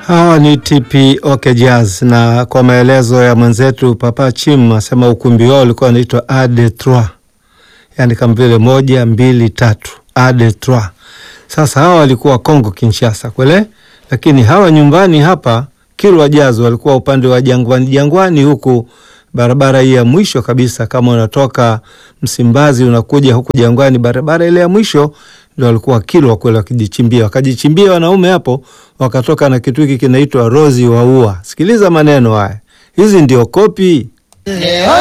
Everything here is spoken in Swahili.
Hawa ni TP OK Jazz, na kwa maelezo ya mwenzetu Papa Chim asema ukumbi wao ulikuwa unaitwa Ade Trois, yani kama vile moja mbili tatu, Ade Trois. Sasa hawa walikuwa Kongo Kinshasa kwele, lakini hawa nyumbani hapa Kilwa Jazz walikuwa upande wa Jangwani, Jangwani huku barabara hii ya mwisho kabisa, kama unatoka Msimbazi unakuja huku Jangwani, barabara ile ya mwisho ndio walikuwa Kilwa kule, wakijichimbia wakajichimbia wanaume hapo, wakatoka na kitu hiki kinaitwa Rozi wa Ua. Sikiliza maneno haya, hizi ndio kopi